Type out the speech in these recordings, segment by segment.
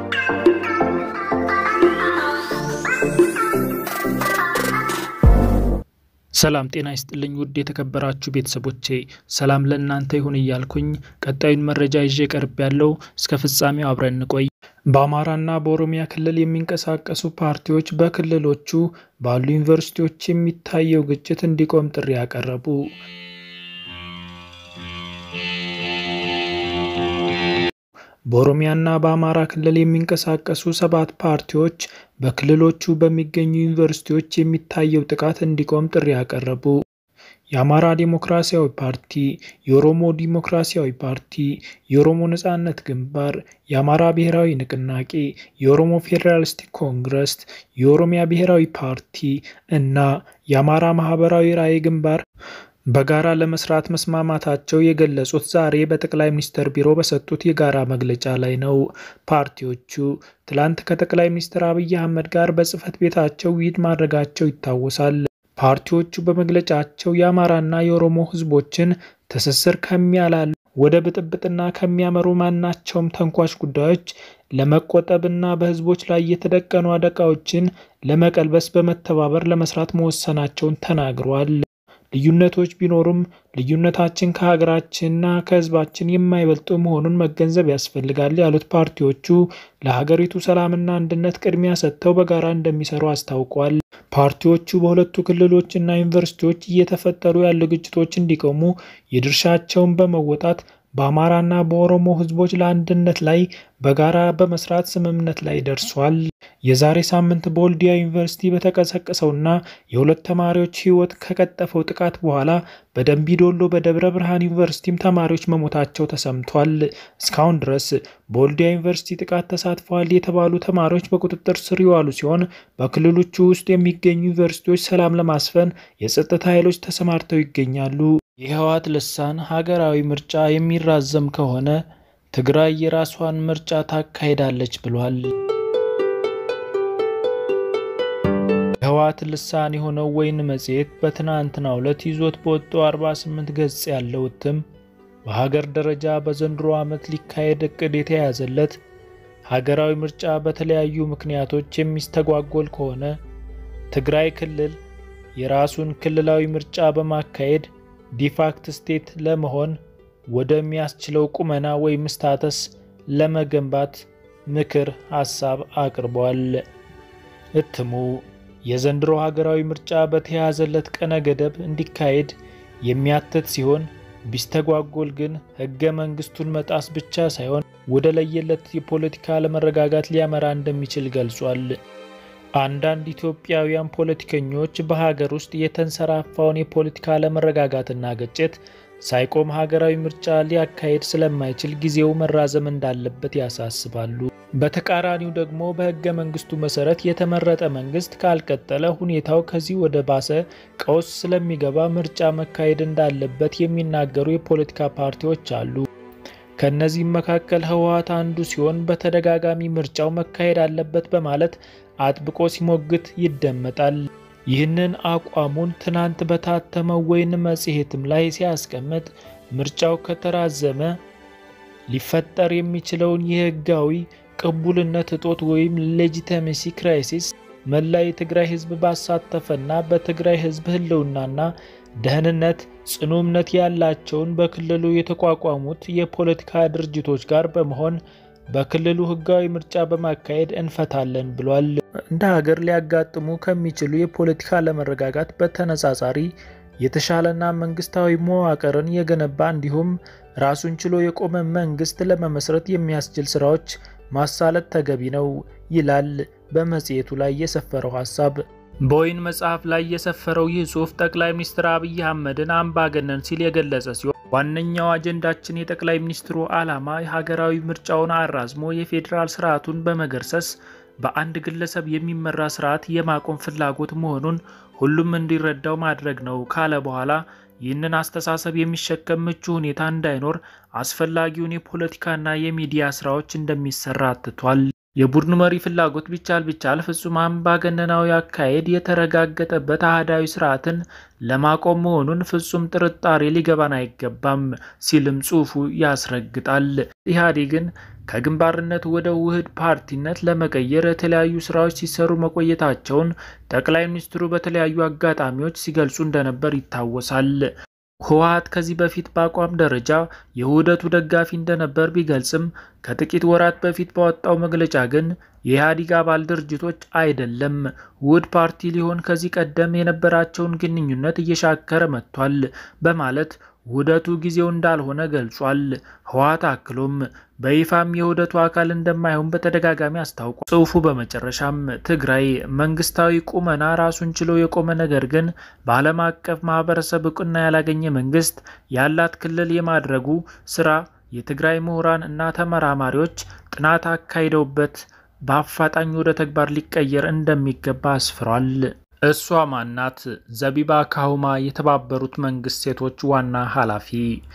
ሰላም ጤና ይስጥልኝ ውድ የተከበራችሁ ቤተሰቦቼ፣ ሰላም ለእናንተ ይሁን እያልኩኝ ቀጣዩን መረጃ ይዤ ቀርብ ያለው እስከ ፍጻሜው አብረን እንቆይ። በአማራና በኦሮሚያ ክልል የሚንቀሳቀሱ ፓርቲዎች በክልሎቹ ባሉ ዩኒቨርሲቲዎች የሚታየው ግጭት እንዲቆም ጥሪ ያቀረቡ። በኦሮሚያና በአማራ ክልል የሚንቀሳቀሱ ሰባት ፓርቲዎች በክልሎቹ በሚገኙ ዩኒቨርሲቲዎች የሚታየው ጥቃት እንዲቆም ጥሪ ያቀረቡ። የአማራ ዴሞክራሲያዊ ፓርቲ፣ የኦሮሞ ዴሞክራሲያዊ ፓርቲ፣ የኦሮሞ ነጻነት ግንባር፣ የአማራ ብሔራዊ ንቅናቄ፣ የኦሮሞ ፌዴራሊስቲክ ኮንግረስ፣ የኦሮሚያ ብሔራዊ ፓርቲ እና የአማራ ማህበራዊ ራዕይ ግንባር በጋራ ለመስራት መስማማታቸው የገለጹት ዛሬ በጠቅላይ ሚኒስትር ቢሮ በሰጡት የጋራ መግለጫ ላይ ነው። ፓርቲዎቹ ትላንት ከጠቅላይ ሚኒስትር አብይ አህመድ ጋር በጽህፈት ቤታቸው ውይይት ማድረጋቸው ይታወሳል። ፓርቲዎቹ በመግለጫቸው የአማራና የኦሮሞ ህዝቦችን ትስስር ከሚያላሉ ወደ ብጥብጥና ከሚያመሩ ማናቸውም ተንኳሽ ጉዳዮች ለመቆጠብና በህዝቦች ላይ የተደቀኑ አደጋዎችን ለመቀልበስ በመተባበር ለመስራት መወሰናቸውን ተናግረዋል። ልዩነቶች ቢኖሩም ልዩነታችን ከሀገራችንና ከህዝባችን የማይበልጡ መሆኑን መገንዘብ ያስፈልጋል ያሉት ፓርቲዎቹ ለሀገሪቱ ሰላምና አንድነት ቅድሚያ ሰጥተው በጋራ እንደሚሰሩ አስታውቋል። ፓርቲዎቹ በሁለቱ ክልሎች እና ዩኒቨርሲቲዎች እየተፈጠሩ ያሉ ግጭቶች እንዲቆሙ የድርሻቸውን በመወጣት በአማራና በኦሮሞ ህዝቦች ለአንድነት ላይ በጋራ በመስራት ስምምነት ላይ ደርሷል። የዛሬ ሳምንት በወልዲያ ዩኒቨርሲቲ በተቀሰቀሰውና የሁለት ተማሪዎች ህይወት ከቀጠፈው ጥቃት በኋላ በደንቢ ዶሎ በደብረ ብርሃን ዩኒቨርሲቲም ተማሪዎች መሞታቸው ተሰምቷል። እስካሁን ድረስ በወልዲያ ዩኒቨርሲቲ ጥቃት ተሳትፈዋል የተባሉ ተማሪዎች በቁጥጥር ስር የዋሉ ሲሆን በክልሎቹ ውስጥ የሚገኙ ዩኒቨርሲቲዎች ሰላም ለማስፈን የጸጥታ ኃይሎች ተሰማርተው ይገኛሉ። የህወሓት ልሳን ሀገራዊ ምርጫ የሚራዘም ከሆነ ትግራይ የራሷን ምርጫ ታካሂዳለች ብሏል። የህወሓት ልሳን የሆነው ወይን መጽሔት በትናንትናው ዕለት ይዞት በወጣው 48 ገጽ ያለው እትም በሀገር ደረጃ በዘንድሮ ዓመት ሊካሄድ እቅድ የተያዘለት ሀገራዊ ምርጫ በተለያዩ ምክንያቶች የሚስተጓጎል ከሆነ ትግራይ ክልል የራሱን ክልላዊ ምርጫ በማካሄድ ዲፋክት ስቴት ለመሆን ወደሚያስችለው ቁመና ወይም ስታተስ ለመገንባት ምክር ሀሳብ አቅርቧል። እትሙ የዘንድሮ ሀገራዊ ምርጫ በተያያዘለት ቀነ ገደብ እንዲካሄድ የሚያትት ሲሆን ቢስተጓጎል ግን ሕገ መንግስቱን መጣስ ብቻ ሳይሆን ወደ ለየለት የፖለቲካ አለመረጋጋት ሊያመራ እንደሚችል ገልጿል። አንዳንድ ኢትዮጵያውያን ፖለቲከኞች በሀገር ውስጥ የተንሰራፋውን የፖለቲካ አለመረጋጋትና ግጭት ሳይቆም ሀገራዊ ምርጫ ሊያካሄድ ስለማይችል ጊዜው መራዘም እንዳለበት ያሳስባሉ። በተቃራኒው ደግሞ በሕገ መንግስቱ መሰረት የተመረጠ መንግስት ካልቀጠለ ሁኔታው ከዚህ ወደ ባሰ ቀውስ ስለሚገባ ምርጫ መካሄድ እንዳለበት የሚናገሩ የፖለቲካ ፓርቲዎች አሉ። ከእነዚህም መካከል ህወሓት አንዱ ሲሆን በተደጋጋሚ ምርጫው መካሄድ አለበት በማለት አጥብቆ ሲሞግት ይደመጣል። ይህንን አቋሙን ትናንት በታተመው ወይን መጽሔትም ላይ ሲያስቀምጥ ምርጫው ከተራዘመ ሊፈጠር የሚችለውን የህጋዊ ቅቡልነት እጦት ወይም ሌጂቲሜሲ ክራይሲስ መላ የትግራይ ህዝብ ባሳተፈና በትግራይ ህዝብ ህልውናና ደህንነት ጽኑ እምነት ያላቸውን በክልሉ የተቋቋሙት የፖለቲካ ድርጅቶች ጋር በመሆን በክልሉ ህጋዊ ምርጫ በማካሄድ እንፈታለን ብሏል። እንደ ሀገር ሊያጋጥሙ ከሚችሉ የፖለቲካ አለመረጋጋት በተነጻጻሪ የተሻለና መንግስታዊ መዋቅርን የገነባ እንዲሁም ራሱን ችሎ የቆመ መንግስት ለመመስረት የሚያስችል ስራዎች ማሳለጥ ተገቢ ነው ይላል በመጽሔቱ ላይ የሰፈረው ሀሳብ። በወይን መጽሐፍ ላይ የሰፈረው ይህ ጽሑፍ ጠቅላይ ሚኒስትር አብይ አህመድን አምባገነን ሲል የገለጸ ሲሆን ዋነኛው አጀንዳችን የጠቅላይ ሚኒስትሩ ዓላማ የሀገራዊ ምርጫውን አራዝሞ የፌዴራል ስርዓቱን በመገርሰስ በአንድ ግለሰብ የሚመራ ስርዓት የማቆም ፍላጎት መሆኑን ሁሉም እንዲረዳው ማድረግ ነው ካለ በኋላ ይህንን አስተሳሰብ የሚሸከም ምቹ ሁኔታ እንዳይኖር አስፈላጊውን የፖለቲካና የሚዲያ ስራዎች እንደሚሰራ አትቷል። የቡድኑ መሪ ፍላጎት ቢቻል ቢቻል ፍጹም አምባገነናዊ አካሄድ የተረጋገጠበት አህዳዊ ስርዓትን ለማቆም መሆኑን ፍጹም ጥርጣሬ ሊገባን አይገባም ሲልም ጽሑፉ ያስረግጣል። ኢህአዴግን ከግንባርነት ወደ ውህድ ፓርቲነት ለመቀየር የተለያዩ ስራዎች ሲሰሩ መቆየታቸውን ጠቅላይ ሚኒስትሩ በተለያዩ አጋጣሚዎች ሲገልጹ እንደነበር ይታወሳል። ህወሓት ከዚህ በፊት በአቋም ደረጃ የውህደቱ ደጋፊ እንደነበር ቢገልጽም ከጥቂት ወራት በፊት ባወጣው መግለጫ ግን የኢህአዴግ አባል ድርጅቶች አይደለም ውህድ ፓርቲ ሊሆን ከዚህ ቀደም የነበራቸውን ግንኙነት እየሻከረ መጥቷል በማለት ውህደቱ ጊዜው እንዳልሆነ ገልጿል። ህወሓት አክሎም በይፋም የውህደቱ አካል እንደማይሆን በተደጋጋሚ አስታውቋል። ጽሑፉ በመጨረሻም ትግራይ መንግስታዊ ቁመና ራሱን ችሎ የቆመ ነገር ግን በዓለም አቀፍ ማህበረሰብ እውቅና ያላገኘ መንግስት ያላት ክልል የማድረጉ ስራ የትግራይ ምሁራን እና ተመራማሪዎች ጥናት አካሂደውበት በአፋጣኝ ወደ ተግባር ሊቀየር እንደሚገባ አስፍሯል። እሷ ማናት? ዘቢባ ካሁማ የተባበሩት መንግስት ሴቶች ዋና ኃላፊ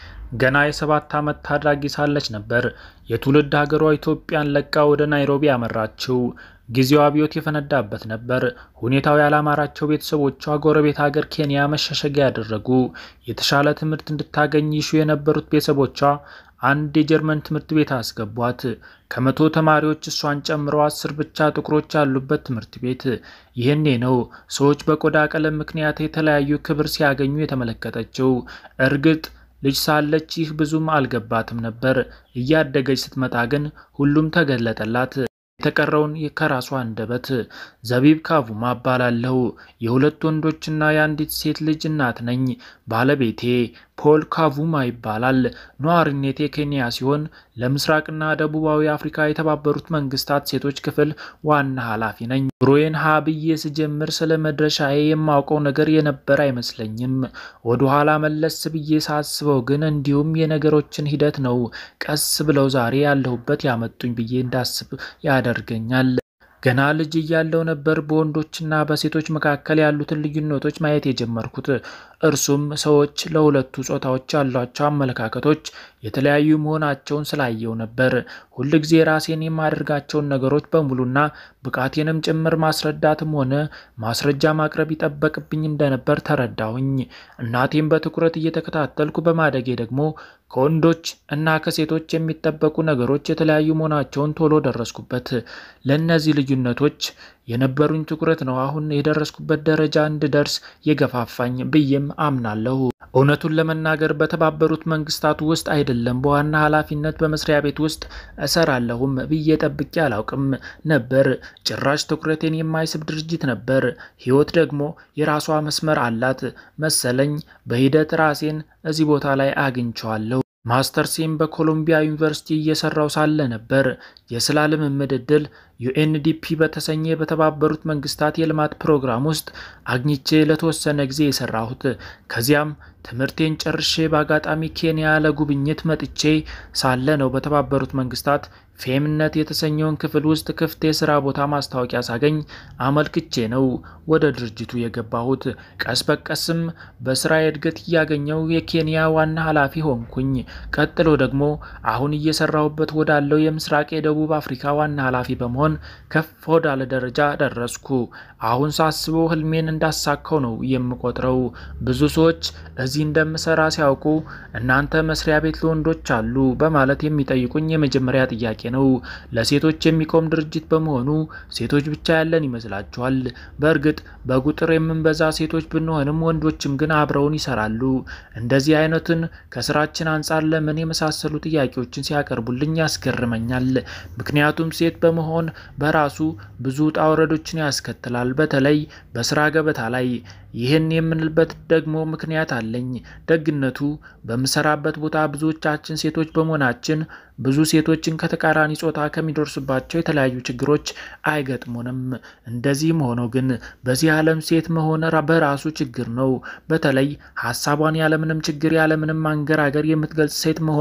ገና የሰባት ዓመት ታዳጊ ሳለች ነበር የትውልድ ሀገሯ ኢትዮጵያን ለቃ ወደ ናይሮቢ ያመራችው። ጊዜው አብዮት የፈነዳበት ነበር። ሁኔታው ያላማራቸው ቤተሰቦቿ ጎረቤት ሀገር ኬንያ መሸሸጊያ ያደረጉ። የተሻለ ትምህርት እንድታገኝ ይሹ የነበሩት ቤተሰቦቿ አንድ የጀርመን ትምህርት ቤት አስገቧት። ከመቶ ተማሪዎች እሷን ጨምሮ አስር ብቻ ጥቁሮች ያሉበት ትምህርት ቤት። ይህኔ ነው ሰዎች በቆዳ ቀለም ምክንያት የተለያዩ ክብር ሲያገኙ የተመለከተችው። እርግጥ ልጅ ሳለች ይህ ብዙም አልገባትም ነበር። እያደገች ስትመጣ ግን ሁሉም ተገለጠላት። የተቀረውን ከራሷ አንደበት። ዘቢብ ካቡማ እባላለሁ። የሁለት ወንዶችና የአንዲት ሴት ልጅ እናት ነኝ። ባለቤቴ ፖል ካቡማ ይባላል። ነዋሪነቴ ኬንያ ሲሆን ለምስራቅና ደቡባዊ አፍሪካ የተባበሩት መንግስታት ሴቶች ክፍል ዋና ኃላፊ ነኝ። ኑሮዬን ሀ ብዬ ስጀምር ስለ መድረሻዬ የማውቀው ነገር የነበረ አይመስለኝም። ወደ ኋላ መለስ ብዬ ሳስበው ግን እንዲሁም የነገሮችን ሂደት ነው ቀስ ብለው ዛሬ ያለሁበት ያመጡኝ ብዬ እንዳስብ ያደርገኛል። ገና ልጅ እያለው ነበር በወንዶችና በሴቶች መካከል ያሉትን ልዩነቶች ማየት የጀመርኩት። እርሱም ሰዎች ለሁለቱ ጾታዎች ያሏቸው አመለካከቶች የተለያዩ መሆናቸውን ስላየው ነበር። ሁልጊዜ ራሴን የማደርጋቸውን ነገሮች በሙሉና ብቃቴንም ጭምር ማስረዳትም ሆነ ማስረጃ ማቅረብ ይጠበቅብኝ እንደነበር ተረዳሁኝ። እናቴም በትኩረት እየተከታተልኩ በማደጌ ደግሞ ከወንዶች እና ከሴቶች የሚጠበቁ ነገሮች የተለያዩ መሆናቸውን ቶሎ ደረስኩበት። ለእነዚህ ልዩነቶች የነበሩኝ ትኩረት ነው አሁን የደረስኩበት ደረጃ እንድደርስ የገፋፋኝ ብዬም አምናለሁ። እውነቱን ለመናገር በተባበሩት መንግስታት ውስጥ አይደለም በዋና ኃላፊነት በመስሪያ ቤት ውስጥ እሰራለሁም ብዬ ጠብቄ አላውቅም ነበር። ጭራሽ ትኩረቴን የማይስብ ድርጅት ነበር። ህይወት ደግሞ የራሷ መስመር አላት መሰለኝ። በሂደት ራሴን እዚህ ቦታ ላይ አግኝቸዋለሁ። ማስተርሴም በኮሎምቢያ ዩኒቨርሲቲ እየሰራው ሳለ ነበር የስራ ልምምድ ዕድል ዩኤንዲፒ በተሰኘ በተባበሩት መንግስታት የልማት ፕሮግራም ውስጥ አግኝቼ ለተወሰነ ጊዜ የሰራሁት። ከዚያም ትምህርቴን ጨርሼ በአጋጣሚ ኬንያ ለጉብኝት መጥቼ ሳለ ነው በተባበሩት መንግስታት ፌምነት የተሰኘውን ክፍል ውስጥ ክፍት የስራ ቦታ ማስታወቂያ ሳገኝ አመልክቼ ነው ወደ ድርጅቱ የገባሁት። ቀስ በቀስም በስራ እድገት እያገኘው የኬንያ ዋና ኃላፊ ሆንኩኝ። ቀጥሎ ደግሞ አሁን እየሰራሁበት ወዳለው የምስራቅ የደቡብ አፍሪካ ዋና ኃላፊ በመሆን ከፍ ወዳለ ደረጃ ደረስኩ። አሁን ሳስበው ህልሜን እንዳሳካው ነው የምቆጥረው። ብዙ ሰዎች እዚህ እንደምሰራ ሲያውቁ እናንተ መስሪያ ቤት ለወንዶች አሉ በማለት የሚጠይቁኝ የመጀመሪያ ጥያቄ ነው። ለሴቶች የሚቆም ድርጅት በመሆኑ ሴቶች ብቻ ያለን ይመስላችኋል? በእርግጥ በቁጥር የምንበዛ ሴቶች ብንሆንም ወንዶችም ግን አብረውን ይሰራሉ። እንደዚህ አይነትን ከስራችን አንጻር ለምን የመሳሰሉ ጥያቄዎችን ሲያቀርቡልኝ ያስገርመኛል። ምክንያቱም ሴት በመሆን በራሱ ብዙ ውጣ ውረዶችን ያስከትላል፣ በተለይ በስራ ገበታ ላይ። ይህን የምንልበት ደግሞ ምክንያት አለኝ። ደግነቱ በምሰራበት ቦታ ብዙዎቻችን ሴቶች በመሆናችን ብዙ ሴቶችን ከተቃራኒ ጾታ ከሚደርሱባቸው የተለያዩ ችግሮች አይገጥሙንም። እንደዚህም ሆኖ ግን በዚህ ዓለም ሴት መሆን በራሱ ችግር ነው። በተለይ ሀሳቧን ያለምንም ችግር ያለምንም ማንገራገር የምትገልጽ ሴት መሆን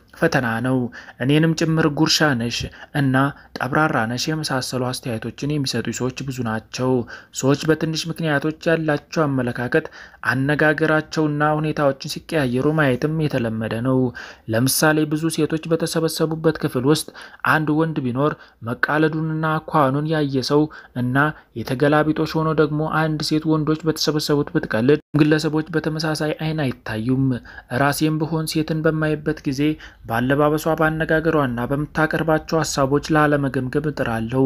ፈተና ነው። እኔንም ጭምር ጉርሻ ነሽ እና ጠብራራ ነሽ የመሳሰሉ አስተያየቶችን የሚሰጡ ሰዎች ብዙ ናቸው። ሰዎች በትንሽ ምክንያቶች ያላቸው አመለካከት፣ አነጋገራቸውና ሁኔታዎችን ሲቀያየሩ ማየትም የተለመደ ነው። ለምሳሌ ብዙ ሴቶች በተሰበሰቡበት ክፍል ውስጥ አንድ ወንድ ቢኖር መቃለዱንና አኳኋኑን ያየ ሰው እና የተገላቢጦሽ ሆኖ ደግሞ አንድ ሴት ወንዶች በተሰበሰቡት ብትቀልድ ግለሰቦች በተመሳሳይ አይን አይታዩም። ራሴም ብሆን ሴትን በማይበት ጊዜ በአለባበሷ በአነጋገሯና በምታቀርባቸው ሀሳቦች ላለመገምገም እጥራለሁ።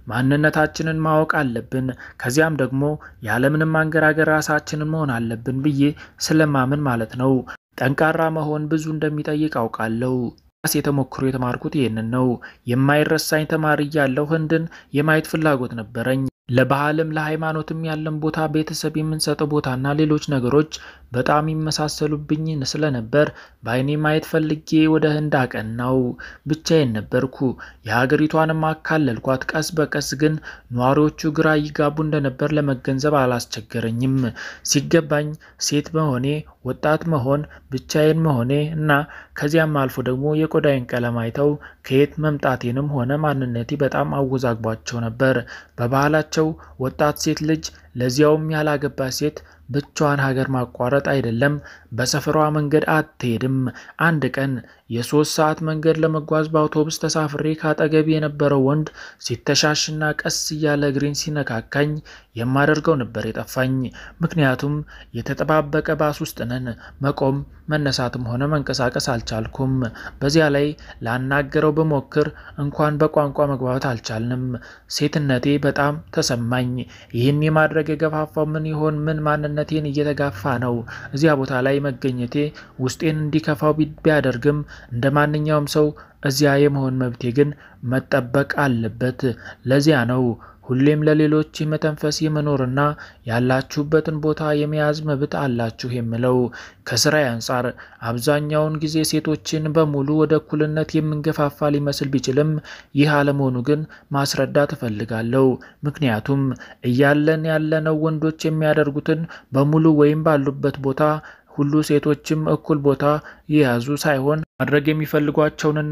ማንነታችንን ማወቅ አለብን። ከዚያም ደግሞ ያለምንም አንገራገር ራሳችንን መሆን አለብን ብዬ ስለማምን ማለት ነው። ጠንካራ መሆን ብዙ እንደሚጠይቅ አውቃለሁ። ራሴ ተሞክሮ የተማርኩት ይህንን ነው። የማይረሳኝ ተማሪ እያለሁ ህንድን የማየት ፍላጎት ነበረኝ። ለባህልም ለሃይማኖትም ያለን ቦታ፣ ቤተሰብ የምንሰጠው ቦታና ሌሎች ነገሮች በጣም ይመሳሰሉብኝ ስለነበር በአይኔ ማየት ፈልጌ ወደ ህንድ አቀናው። ብቻዬን ነበርኩ። የሀገሪቷንም አካለልኳት። ቀስ በቀስ ግን ነዋሪዎቹ ግራ ይጋቡ እንደነበር ለመገንዘብ አላስቸገረኝም። ሲገባኝ ሴት መሆኔ፣ ወጣት መሆን፣ ብቻዬን መሆኔ እና ከዚያም አልፎ ደግሞ የቆዳዬን ቀለም አይተው ከየት መምጣቴንም ሆነ ማንነቴ በጣም አወዛግቧቸው ነበር። በባህላቸው ወጣት ሴት ልጅ ለዚያውም ያላገባች ሴት ብቻዋን ሀገር ማቋረጥ አይደለም በሰፈሯ መንገድ አትሄድም። አንድ ቀን የሶስት ሰዓት መንገድ ለመጓዝ በአውቶቡስ ተሳፍሬ ካጠገቢ የነበረው ወንድ ሲተሻሽና ቀስ እያለ እግሬን ሲነካካኝ የማደርገው ነበር የጠፋኝ። ምክንያቱም የተጠባበቀ ባስ ውስጥ ነን። መቆም መነሳትም ሆነ መንቀሳቀስ አልቻልኩም። በዚያ ላይ ላናገረው ብሞክር እንኳን በቋንቋ መግባባት አልቻልንም። ሴትነቴ በጣም ተሰማኝ። ይህን የማድረግ የገፋፋው ምን ይሆን? ምን ማንነቴን እየተጋፋ ነው? እዚያ ቦታ ላይ መገኘቴ ውስጤን እንዲከፋው ቢያደርግም እንደ ማንኛውም ሰው እዚያ የመሆን መብቴ ግን መጠበቅ አለበት። ለዚያ ነው ሁሌም ለሌሎች የመተንፈስ የመኖርና ያላችሁበትን ቦታ የመያዝ መብት አላችሁ የምለው። ከስራዬ አንጻር አብዛኛውን ጊዜ ሴቶችን በሙሉ ወደ እኩልነት የምንገፋፋ ሊመስል ቢችልም ይህ አለመሆኑ ግን ማስረዳት እፈልጋለሁ። ምክንያቱም እያለን ያለነው ወንዶች የሚያደርጉትን በሙሉ ወይም ባሉበት ቦታ ሁሉ ሴቶችም እኩል ቦታ የያዙ ሳይሆን ማድረግ የሚፈልጓቸውንና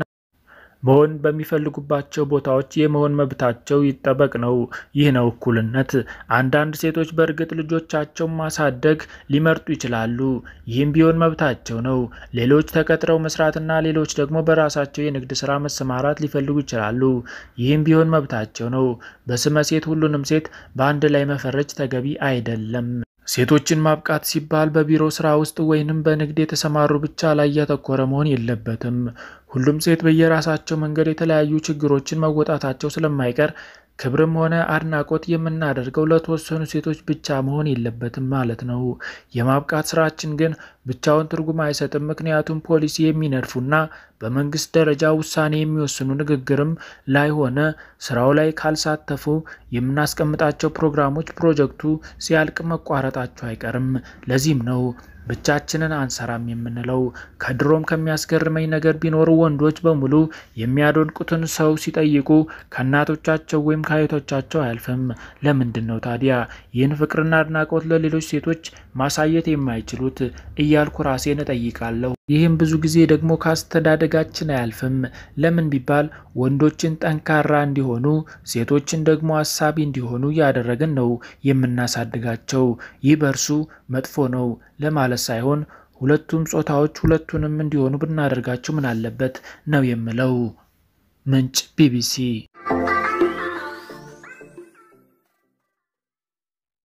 መሆን በሚፈልጉባቸው ቦታዎች የመሆን መብታቸው ይጠበቅ ነው። ይህ ነው እኩልነት። አንዳንድ ሴቶች በእርግጥ ልጆቻቸውን ማሳደግ ሊመርጡ ይችላሉ። ይህም ቢሆን መብታቸው ነው። ሌሎች ተቀጥረው መስራትና ሌሎች ደግሞ በራሳቸው የንግድ ስራ መሰማራት ሊፈልጉ ይችላሉ። ይህም ቢሆን መብታቸው ነው። በስመ ሴት ሁሉንም ሴት በአንድ ላይ መፈረጅ ተገቢ አይደለም። ሴቶችን ማብቃት ሲባል በቢሮ ስራ ውስጥ ወይንም በንግድ የተሰማሩ ብቻ ላይ ያተኮረ መሆን የለበትም። ሁሉም ሴት በየራሳቸው መንገድ የተለያዩ ችግሮችን መወጣታቸው ስለማይቀር ክብርም ሆነ አድናቆት የምናደርገው ለተወሰኑ ሴቶች ብቻ መሆን የለበትም ማለት ነው። የማብቃት ስራችን ግን ብቻውን ትርጉም አይሰጥም። ምክንያቱም ፖሊሲ የሚነድፉና በመንግስት ደረጃ ውሳኔ የሚወስኑ ንግግርም ላይ ሆነ ስራው ላይ ካልሳተፉ የምናስቀምጣቸው ፕሮግራሞች ፕሮጀክቱ ሲያልቅ መቋረጣቸው አይቀርም። ለዚህም ነው ብቻችንን አንሰራም የምንለው። ከድሮም ከሚያስገርመኝ ነገር ቢኖር ወንዶች በሙሉ የሚያደንቁትን ሰው ሲጠይቁ ከእናቶቻቸው ወይም ከአያቶቻቸው አያልፍም። ለምንድን ነው ታዲያ ይህን ፍቅርና አድናቆት ለሌሎች ሴቶች ማሳየት የማይችሉት እያልኩ ራሴን እጠይቃለሁ። ይህም ብዙ ጊዜ ደግሞ ከአስተዳደጋችን አያልፍም። ለምን ቢባል ወንዶችን ጠንካራ እንዲሆኑ፣ ሴቶችን ደግሞ አሳቢ እንዲሆኑ እያደረግን ነው የምናሳድጋቸው። ይህ በእርሱ መጥፎ ነው ለማለት ሳይሆን ሁለቱም ጾታዎች ሁለቱንም እንዲሆኑ ብናደርጋቸው ምን አለበት ነው የምለው። ምንጭ ቢቢሲ